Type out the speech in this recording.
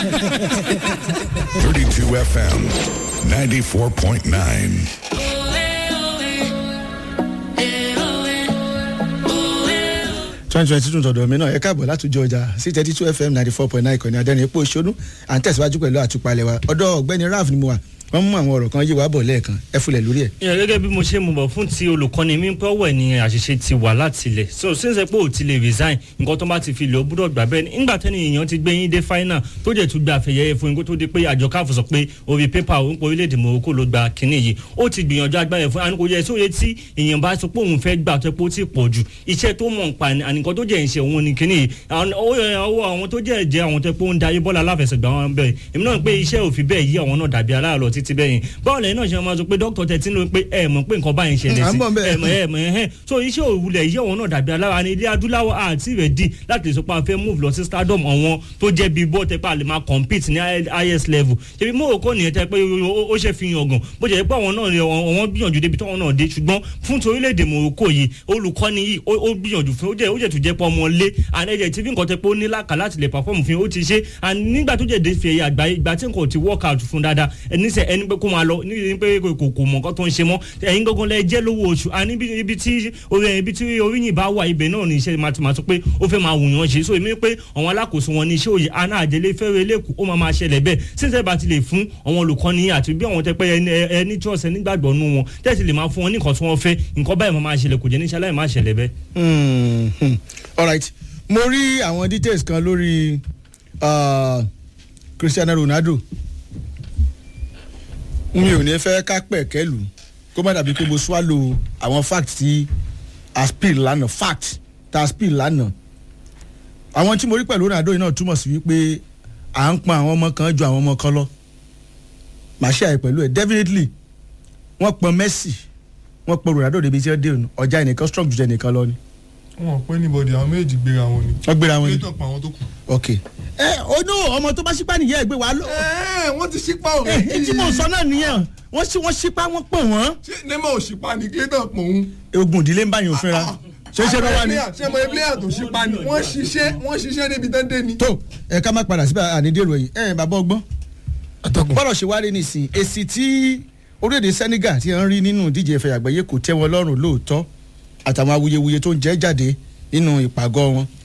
32 FM, 94.9. twenty twenty two tọ̀dọ̀ mi náà ẹ káàbọ̀ látòjọ ọjà sí thirty two fm ninety four point nine ìkànnì adẹ́rìn epo ìṣonú à ń tẹ̀síwájú pẹ̀lú àtúpalẹ̀ wa ọ̀dọ̀ ọ̀gbẹ́ni ralph ni mo wà wọ́n mú àwọn ọ̀rọ̀ kan yé wa bọ̀ lẹ́ẹ̀kan ẹ fúlẹ̀ lórí ẹ̀. ìyẹn gẹ́gẹ́ bí mo ṣe mú bọ̀ fún ti olùkọ́ni mi pé ọwọ́ ẹ̀ ni àṣìṣe ti wà láti ilẹ̀ so sínsẹ́ pé ò ti lè resign nǹkan tó bá ti fi lè ó gbúdọ̀ gbà bẹ́ẹ̀ nígbà tẹ́ni èèyàn ti gbé yín dé final tó jẹ́ tún gba àfẹ̀yẹ fún yín kó tó di pé àjọ káfù sọ pé orí pépà òun pé orílẹ̀-èdè Morocco ló gba kínní yìí ó ti gbìyànjú agbára fún àníkò yẹ sóye tí èèyàn bá sọ pé òun fẹ́ gbà tó pé ó ti pọ̀ jù iṣẹ́ tó mọ̀ nípa àníkàn tó jẹ́ ìṣe òun ni kínní yìí ọwọ́ àwọn tó jẹ́ jẹ́ àwọn tó pé ó ń darí bọ́ọ̀lù aláfẹsẹ̀gbá wọn bẹ́ẹ̀ èmi náà pé iṣẹ́ òfin bẹ́ẹ̀ yí àwọn náà dàbí aláàlọ́ títí bẹ́ẹ̀ yẹn báwo lẹ́yìn náà ṣe máa sọ pé dókítà tẹ̀ tí ń lo pé ẹ mọ̀ pé nǹkan báyìí ń ṣẹlẹ̀ à ń sí bọ̀ ńbẹ̀. ẹ mọ̀ ẹ mọ̀ ẹ̀hẹ́n so iṣẹ́ òwúlẹ̀ yí àwọn náà dàbí alára ní ilé adúláwọ̀ àti rẹ̀ dì láti lè sọ pé a fẹ́ move lọ sí stardom àwọn tó jẹ́ bíi bọ́ọ̀ tẹ́ pé a lè máa compete ní highest level ṣebí Morocco nìyẹn tẹ́ pé ó- ó ṣe fi hàn gan bó jẹ́ pé àwọn náà ni àwọn gbìyànjú débi tí àwọn náà dé ṣùgbọ́n fún ti orílẹ̀-èdè Morocco yìí olùkọ́ni yìí ó ó gbìyànjú fún ó jẹ́ ó jẹ́ tó jẹ́ pé ọmọ lé àlejò tí bí nǹkan tẹ́ pé ó ní lákà láti lè perform fún yín ó ti ṣe and nígbà tó jẹ́ dé fi ẹ̀yà àgbáyé ìgbà tí nǹkan ò ti work out fún dáadáa ẹni sẹ ẹni pé kó máa lọ ní pé kò kò kò mọ̀ nǹkan tó ń ṣe mọ́ ẹ̀yin gangan lẹ jẹ́ lówó oṣù àní ibi ibi tí orí ibi tí oríyìn bá wà ibẹ̀ náà ní iṣẹ́ máa ti máa sọ pé ó fẹ́ máa wùyàn ṣe so èmi pé àwọn alákòóso wọn ní iṣẹ́ òye aná àjẹlé fẹ́rẹ̀ lẹ́kù ó máa máa ṣẹlẹ̀ bẹ́ẹ̀ sísẹ́ bá ti lè fún àwọn olùkọ́ni àti bí àwọn tẹpẹ́ ẹni ẹni trust ẹni gbàgbọ́ nù wọn tẹ́sí lè máa fún wọn ní nǹkan tí wọ́n fẹ́ nǹkan báyìí máa máa ṣẹlẹ̀ kò jẹ́ níṣẹ́ láì máa ṣẹlẹ̀ bẹ́ẹ̀. Hmm, hmm. alright mo rí àwọn details kan lórí uh, Cristiano Ronaldo mi ò ní fẹ́ ká pẹ̀ kẹ́lù kó má dàbí pé mo swallow àwọn fact tí a spill lánàá fact tá a spill lánàá àwọn tí mo rí pẹ̀lú Ronaldo yìí náà túmọ̀ sí wípé à ń pọn àwọn ọmọ kan ju àwọn ọmọ kan lọ màá ṣe àyè pẹ̀lú ẹ̀ definitely wọ́n pọn Messi wọ́n pọn Ronaldo débi tí wọ́n dé òun ọjà ẹnìkan strong ju ẹnìkan lọ ni wọn pé níbọdì àwọn méjì gbéra wọn ni. wọ́n gbéra wọn ni kéétọ̀ pa àwọn tó kù. ok ẹ onú ọmọ tó bá ṣípá nìyẹn ẹgbẹ́ wa ló ẹ wọ́n ti ṣípà ẹ ẹ tí mo sọ náà nìyẹn wọ́n ṣí wọ́n ṣípá wọ́n pọ̀ wọ́n ṣé neymar ò ṣípà ní kéétọ̀ pọ̀ òun. ogun ìdílé ń bá yàn òfin ra ṣé ṣe lọ́wọ́ ni ṣé mo player tó ṣípà ni wọ́n ṣiṣẹ́ wọ́n ṣiṣẹ́ débi tán dé ni. tó ẹ ká má padà síbẹ̀ ànídèrò yìí ẹ bàbá ọgbọ́n bọ́lọ̀ ṣe wárí nísìn èsì tí orílẹ̀-èdè Senegal ti ń rí nínú ìdíje ìfẹ́ àgbáyé kò tẹ́ wọn lọ́rùn lóòótọ́ àtàwọn awuyewuye tó ń jẹ́ jáde nínú ìpàgọ́ wọn